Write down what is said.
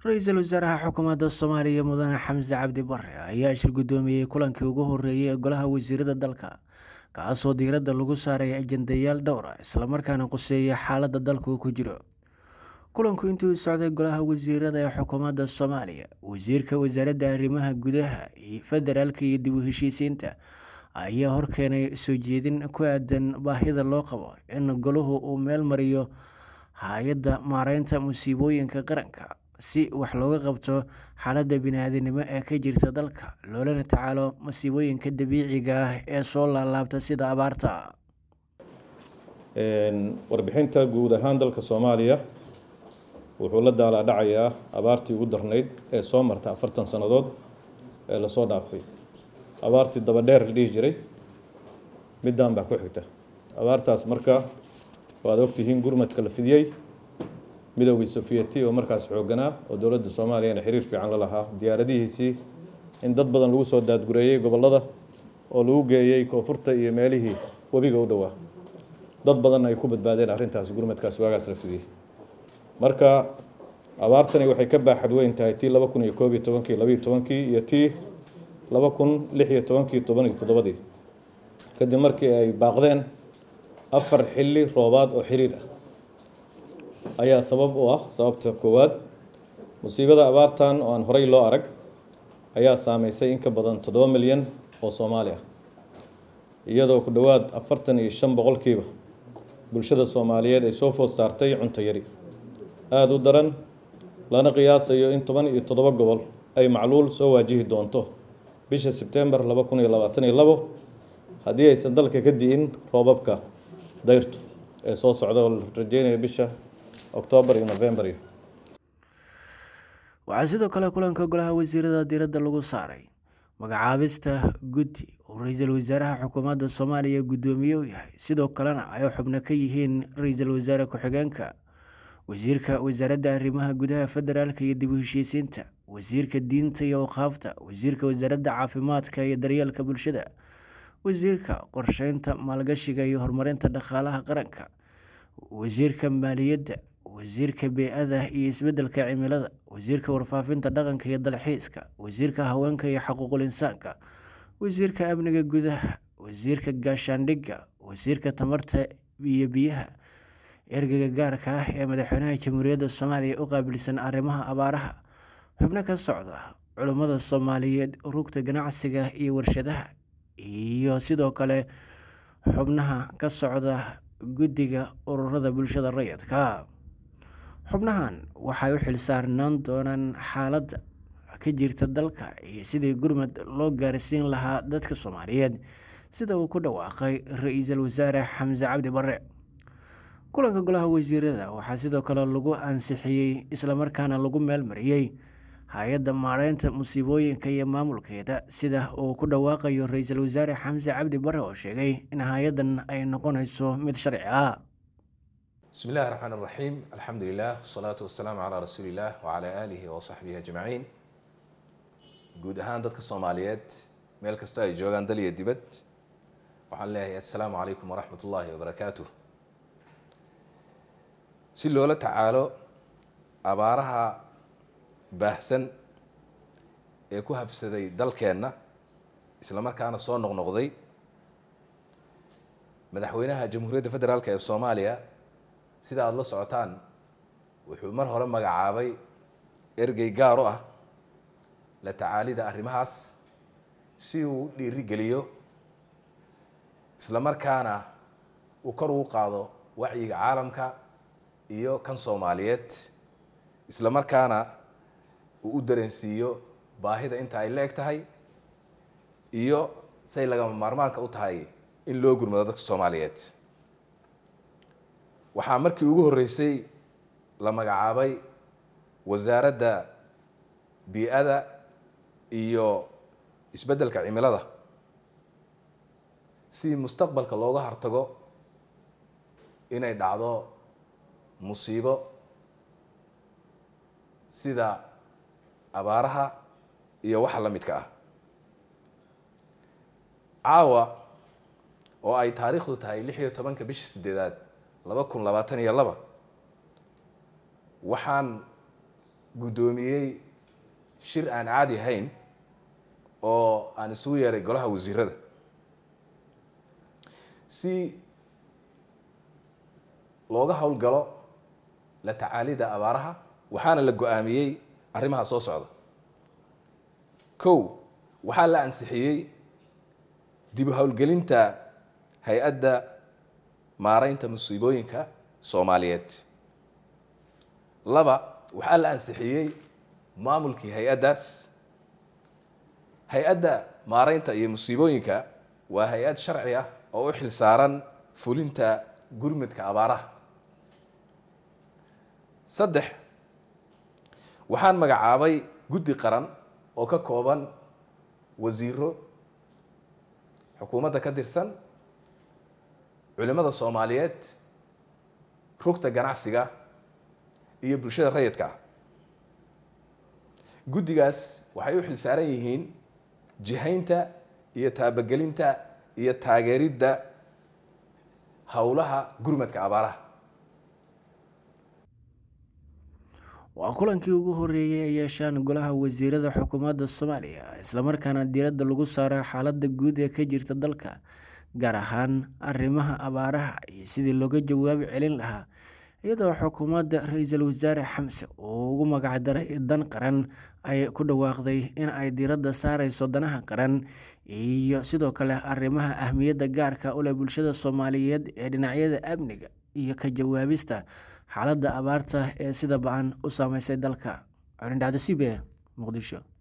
ra-iisul wasaaraha xukuumadda soomaaliya mudane xamse cabdi bare ayaa shir guddoomiyey kulankii ugu horreeyey ee golaha wasiirada dalka kaasoo diiradda lagu saaray ajendayaal dhowr ah islamarkaana quseeya xaaladda dalku ku jiro kulanku intii u socday golaha wasiirada ee xukuumadda soomaaliya wasiirka wasaaradda arrimaha gudaha federaalka iyo dib u heshiisiinta ayaa horkeenay soo jeedin ku aadan baahida loo qabo in golahu uu meel mariyo hay-adda maareynta musiibooyinka qaranka si wax looga qabto xaaladda bini-aadinimo ee ka jirta dalka loolana tacaalo masiibooyinka dabiiciga ah ee soo laalaabta sida abaarta warbixinta guud ahaan dalka soomaaliya wuxuu la daalaa dhacayaa abaartii ugu darnayd ee soo marta afartan sannadood ee lasoo dhaafay abaartii dabadheer la dhihi jiray middaan baa ku xigta abaartaas marka waad ogtihiin gurmadka la fidiyey midoogii sofiyeti oo markaas xooganaa oo dowladda soomaaliyana xiriir fiican la lahaa diyaaradihiisii in dad badan lagu soo daadgureeyey gobollada oo lagu geeyey koonfurta iyo meelihii webiga u dhowaa dad badanna ay ku badbaadeen arrintaas gurmadkaas waagaas la fidiyey marka abaartani waxay ka baaxad weyn tahay tii laba kun iyo koob iyo tobankii labiiyo tobankii iyo tii laba kun lix iyo tobankii toban iyo toddobadii kadib markii ay baaqdeen afar xilli roobaad oo xiriir ah ayaa sabab u ah sababta koowaad musiibada abaartan oo aan horey loo arag ayaa saameysay in ka badan toddoba milyan oo soomaali ah iyadoo ku dhowaad afartan iyo shan boqolkiiba bulshada soomaaliyeed ay soo food saartay cunto yari aada u daran lana qiyaasayo in toban iyo toddoba gobol ay macluul soo waajihi doonto bisha sebtembar laba kun iyo labaatan iyo labo haddii aysan dalka ka di'in roobabka dayrtu ee soo socda oo la rajeynaya bisha oktoobar iyo novembar iyo waxaa sidoo kale kulanka golaha wasiirada diiradda lagu saaray magacaabista guddi uu ra-iisul wasaaraha xukuumadda soomaaliya guddoomiye u yahay sidoo kalena ay xubno ka yihiin ra-iisul wasaare ku-xigeenka wasiirka wasaaradda arrimaha gudaha federaalka iyo dib u heshiisiinta wasiirka diinta iyo awqaafta wasiirka wasaaradda caafimaadka iyo daryeelka bulshada wasiirka qorsheynta maalgashiga iyo horumarinta dhaqaalaha qaranka wasiirka maaliyadda wasiirka bey-ada iyo isbeddelka cimilada wasiirka warfaafinta dhaqanka iyo dalxiiska wasiirka haweenka iyo xaquuqul insaanka wasiirka amniga gudaha wasiirka gaashaandhigga wasiirka tamarta iyo biyaha ergeyga gaarka ah ee madaxweynaha jamhuuriyadda soomaaliya u qaabilsan arrimaha abaaraha xubno ka socda culummada soomaaliyeed rugta ganacsiga iyo warshadaha iyo sidoo kale xubnaha ka socda guddiga ururada bulshada rayidka xubnahan waxay u xilsaarnaan doonaan xaaladda ka jirta dalka iyo sidii gurmad loo gaarsiin lahaa dadka soomaaliyeed sida uu ku dhawaaqay ra-iisul wasaare xamse cabdi bare kulanka golaha wasiirada waxaa sidoo kale lagu ansixiyey islamarkaana lagu meelmariyey hay-adda maareynta musiibooyinka iyo maamulkeeda sida uu ku dhawaaqayo ra-iisul wasaare xamse cabdi bare oo sheegay in hay-addan ay noqonayso mid sharci ah بسم الله الرحمن الرحيم الحمد لله والصلاة والسلام على رسول الله وعلى آله وصحبه أجمعين guud ahaan dadka soomaaliyeed meel kastoo ay joogaan dal iyo dibad waxaan leeyahay assalaamu calaykum waraxmat ullaahi wabarakaatuh si loola tacaalo abaaraha baahsan ee ku habsaday dalkeenna isla markaana soo noqnoqday madaxweynaha jamhuuriyadda federaalk ee soomaaliya sida aada la socotaan wuxuu mar hore magacaabay ergey gaar u ah la tacaalida arrimahaas si uu u dhiirigeliyo isla markaana uu kor ugu qaado wacyiga caalamka iyo kan soomaaliyeed isla markaana uu u dareensiiyo baahida inta ay la eg tahay iyo say lagama maarmaanka u tahay in loo gurmado dadka soomaaliyeed waxaa markii ugu horreysay la magacaabay wasaaradda bii-ada iyo isbeddelka cimilada si mustaqbalka looga hortago inay dhacdo musiibo sida abaaraha iyo waxa la midka ah caawa oo ay taariikhdu tahay lix iyo tobanka bisha sideedaad laba kun labaatan iyo laba waxaan guddoomiyey shir aan caadi ahayn oo aan isugu yeeray golaha wasiirada si looga howlgalo la tacaalida abaaraha waxaana la go-aamiyey arrimaha soo socda kow waxaa la ansixiyey dib u howlgelinta hay-adda maaraynta musiibooyinka soomaaliyeed laba waxaa la ansixiyey maamulkii hay-addaas hay-adda maaraynta iyo musiibooyinka waa hay-ad sharci ah oo u xil saaran fulinta gurmudka abaaraha saddex waxaan magacaabay guddi qaran oo ka kooban wasiiro xukuumadda ka tirsan culimada soomaaliyeed rugta ganacsiga iyo bulshada rayidka ah guddigaas waxay u xil saaran yihiin jihaynta iyo taabagelinta iyo taageeridda howlaha gurmadka abaaraha waa kulankii ugu horeeyey ay yeeshaan golaha wasiirada xukuumadda soomaaliya islamarkaana diiradda lagu saaro xaaladda guud ee ka jirta dalka gaar ahaan arrimaha abaaraha iyo sidii looga jawaabi celin lahaa iyadoo xukuumadda ra-iisul wasaare xamse uu ugu magacdaray dan qaran ay ku dhawaaqday in ay diiradda saareyso danaha qaran iyo sidoo kale arrimaha ahmiyadda gaarka u leh bulshada soomaaliyeed ee dhinacyada amniga iyo ka jawaabista xaaladda abaarta ee sida ba-an u saameysay dalka colindhacdo c b muqdisho